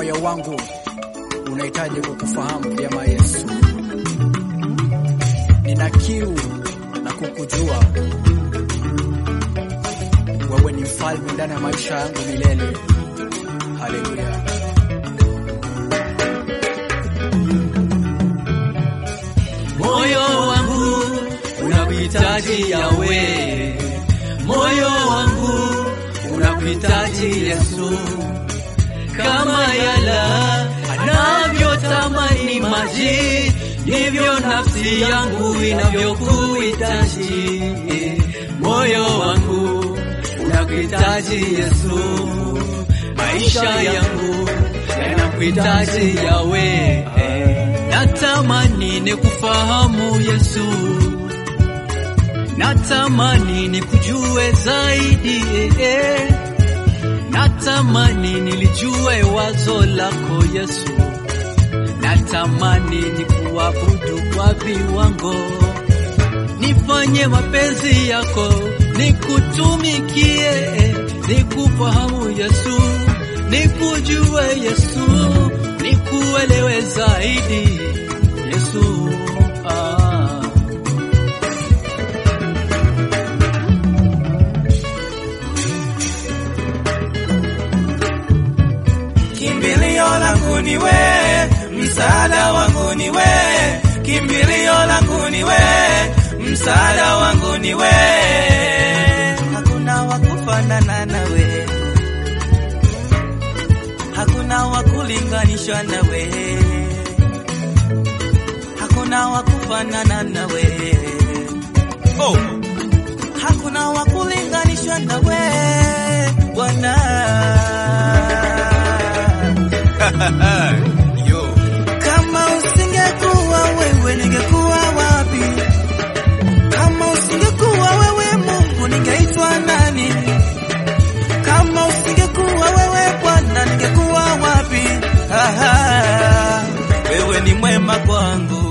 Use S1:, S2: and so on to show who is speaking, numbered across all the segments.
S1: moyo wangu unahitaji kukufahamu vyema Yesu. Nina kiu na kukujua wewe, ni mfalme ndani ya maisha yangu milele. Haleluya.
S2: Moyo wangu unakuhitaji Yawe, moyo wangu unakuhitaji Yesu, kama yala anavyotamani maji, ndivyo nafsi yangu inavyokuhitaji. Moyo wangu unakuhitaji Yesu, maisha yangu yanakuhitaji Yawe. Natamani nikufahamu Yesu, natamani nikujue zaidi eh. Natamani nilijue wazo lako Yesu, natamani nikuabudu kwa viwango, nifanye mapenzi yako, nikutumikie, eh. nikufahamu Yesu, nikujue Yesu, nikuelewe zaidi Yesu. Ah.
S3: Kimbilio langu ni we, msaada wangu ni we. Kimbilio langu ni we, msaada wangu ni we. Hakuna wa kufanana nawe, hakuna wa kulinganishwa nawe, hakuna wa kufanana nawe. Oh. Hakuna wa kulinganishwa nawe Bwana. Yo. Kama usingekuwa wewe ningekuwa wapi? Kama usingekuwa wewe Mungu ningeitwa nani? Kama usingekuwa wewe Bwana ningekuwa wapi? Aha, wewe ni mwema kwangu.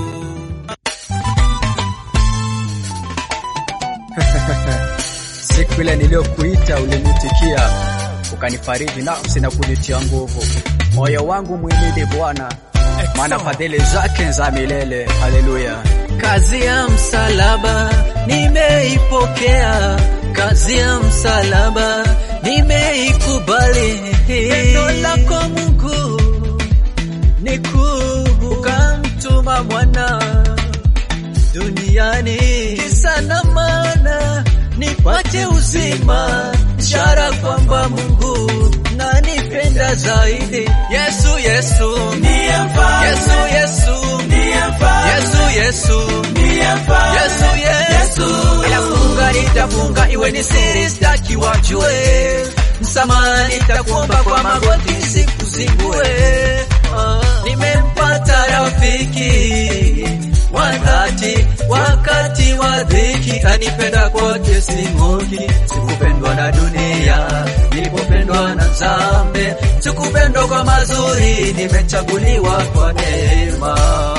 S1: Siku ile niliyokuita ulinitikia, ukanifariji nafsi na kunitia nguvu. Moyo wangu mwimidi Bwana, maana fadhili zake za milele. Haleluya.
S2: Kazi ya msalaba nimeipokea, kazi ya msalaba nimeikubali. Pendo lako Mungu ni kuu, ukamtuma mwana duniani kisa na maana nipate uzima, ishara kwamba Mungu nanipenda zaidi. Yesu, Yesu,
S3: Ndiye mfalme.
S2: Yesu, Yesu,
S3: Ndiye mfalme.
S2: Yesu, Yesu,
S3: Ndiye mfalme.
S2: Yesu, Yesu. Nitafunga, nitafunga iwe ni siri, sitaki wajue. Msamaha nitakuomba kwa magoti, sikuzingue. Ah, Nimempata rafiki wa dhati wakati wa dhiki, anipenda kote sing'oki. Sikupendwa na dunia, nilipopendwa na dhambi. Sikupendwa kwa mazuri, nimechaguliwa kwa neema.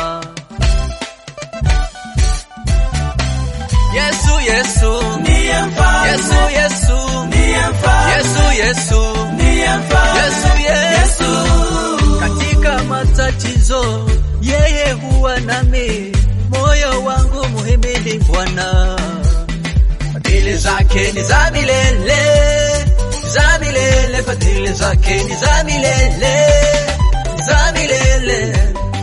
S2: Yesu, Yesu,
S3: Ndiye mfalme.
S2: Yesu, Yesu,
S3: Ndiye mfalme.
S2: Yesu, Yesu,
S3: Ndiye mfalme.
S2: Yesu, Yesu. Katika matatizo yeye huwa nami, moyo wangu muhimidi Bwana. Fadhili zake ni za milele, za milele, fadhili zake ni za milele, za milele.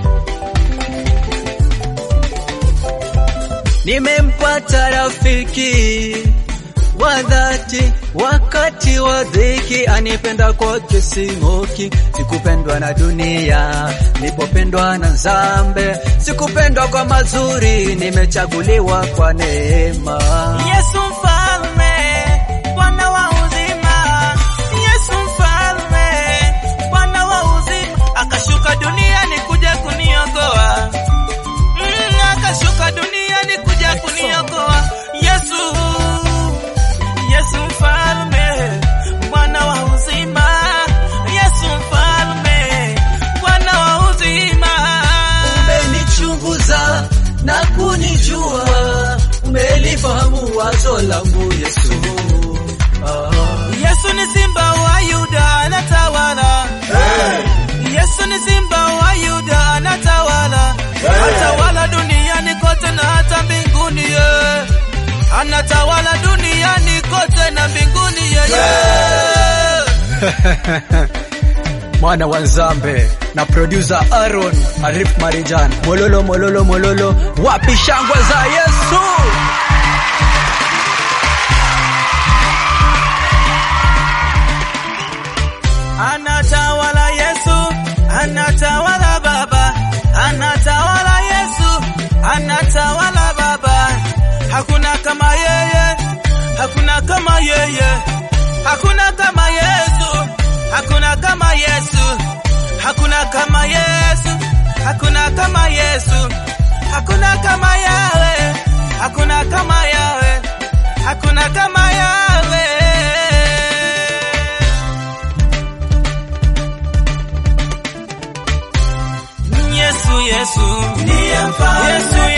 S2: Nimempata rafiki wa dhati wakati wa dhiki, anipenda kote sing'oki. Sikupendwa na dunia, nilipopendwa na dhambi. Sikupendwa kwa mazuri, nimechaguliwa kwa neema.
S3: Yesu mfalme, Bwana wa uzima. Yesu mfalme, Bwana wa uzima. Akashuka duniani kuja kuniokoa. Mm, akashuka duniani kuja kuniokoa. Yesu, Yesu mfalme, Bwana wa uzima. Yesu mfalme, Bwana wa uzima.
S2: Umenichunguza na kunijua, umelifahamu wazo langu Yesu. Ah.
S3: Yesu ni simba wa Yuda anatawala. Yesu
S2: duniani kote na mbinguni yeye
S1: mwana wa Nzambe na producer Aaron Arif Marijan mololo mololo mololo, wapi shangwe za Yesu?
S3: Anatawala Yesu, anatawala Baba, anatawala Yesu, anatawala Baba. Hakuna kama yeye, hakuna kama yeye, hakuna kama Yesu, hakuna kama Yesu, hakuna kama Yesu, hakuna kama Yesu, hakuna kama Yawe, hakuna kama Yawe, hakuna kama Yawe. Yesu, Yesu, ndiye mfalme. Yesu,